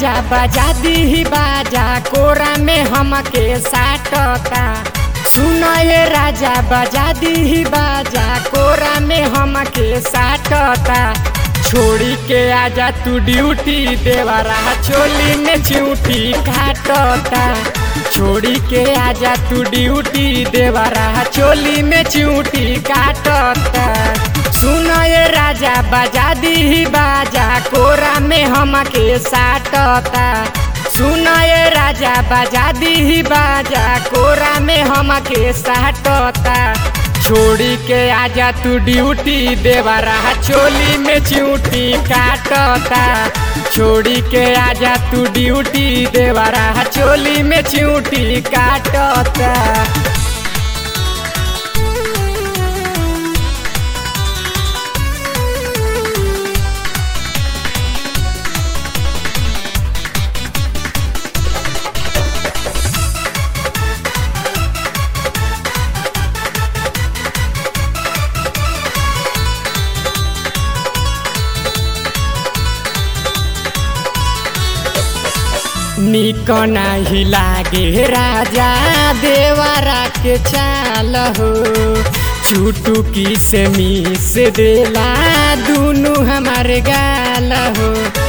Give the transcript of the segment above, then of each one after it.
राजा बजा दी बाजा कोरा में हमके साटता सुन ये राजा बजा दी बाजा कोरा में हमके साटता छोड़ी के आजा तू ड्यूटी देवारा चोली में चिऊटी काटता छोड़ी के आजा तू ड्यूटी देवारा चोली में चिऊटी काटता सुन ये राजा बजा दी बाजा कोरा में हमके साटता सुन ये राजा बजा दी बाजा कोरा में हमके साटता छोड़ी के आजा तू ड्यूटी देवारा चोली में चिऊटी काटता छोड़ी के आजा तू ड्यूटी देवारा चोली में चिऊटी काटता निक नाही लागे राजा देवारा के चाल हो चुटुकी से मिस देला दुनु हमारे गाल हो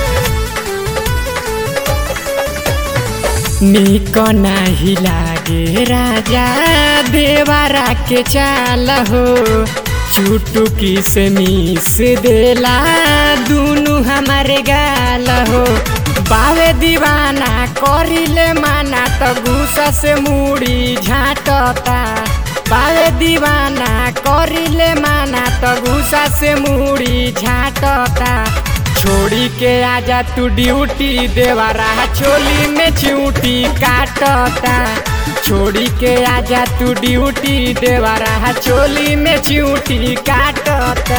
निक नाही लागे राजा देवारा के चाल हो चुटुकी से मिस देला दुनु हमारे गाल हो बावे दीवाना करिले माना त गुस्सा से मुड़ी झाटता बावे दीवाना करिले माना त गुस्सा से मुड़ी झाटता छोड़ी के आजा तू ड्यूटी देवारा चोली में चिऊटी काटता छोड़ी के आजा तू ड्यूटी देवारा चोली में चिऊटी काटता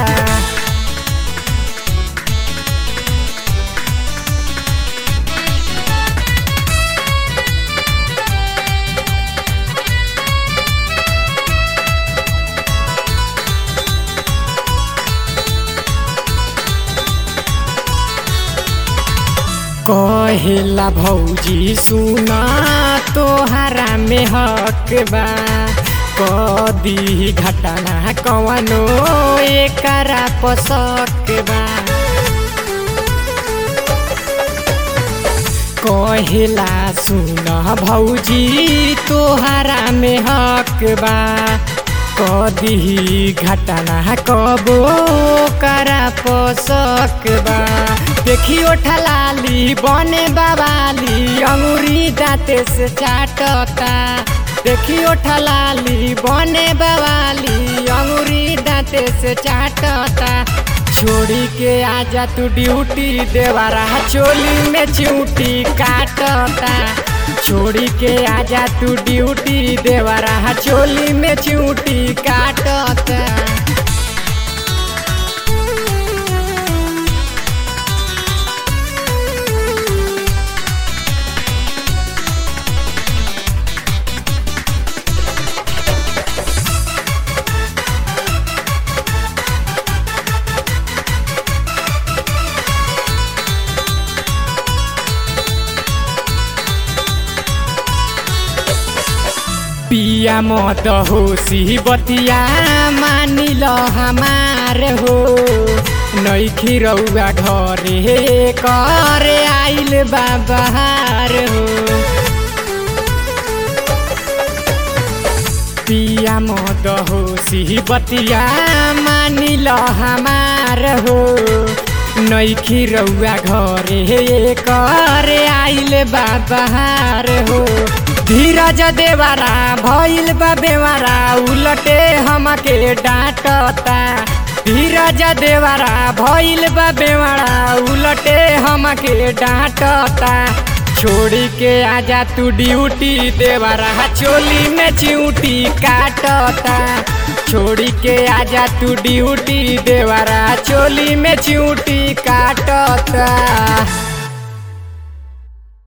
कहेला भौजी सुना तोहरा में हक बा कदी घटना कवनो एकरा पसक बा कहेला सुन भौजी तोहरा में हक बा कदी घटना कबो करा पसक बा देखियो ठलाली बने बाबाली अंगुरी दाँते से चाटता देखियो ठलाली बने बवाली अंगुरी दाँते से चाटता छोड़ी के आजा तू ड्यूटी देवारा चोली में चिऊटी काटता छोड़ी के आजा तू ड्यूटी देवारा चोली में चिऊटी काटता पिया मत होसी बतिया मानिल हमार हो नैखी रौआ घरे करे आइल बाबार हो पिया मत होसी बतिया मानिल हमार हो नैखी रौआ घरे करे आइल बाबार हो धीरज देवारा भइल बा बेवारा उलटे हमके डांटता धीरज देवारा भइल बा बेवारा उलटे हमके डांटता छोड़ी के आजा तू ड्यूटी देवारा चोली में चिऊटी काटता छोड़ी के आजा तू ड्यूटी देवारा चोली में चिऊटी काटता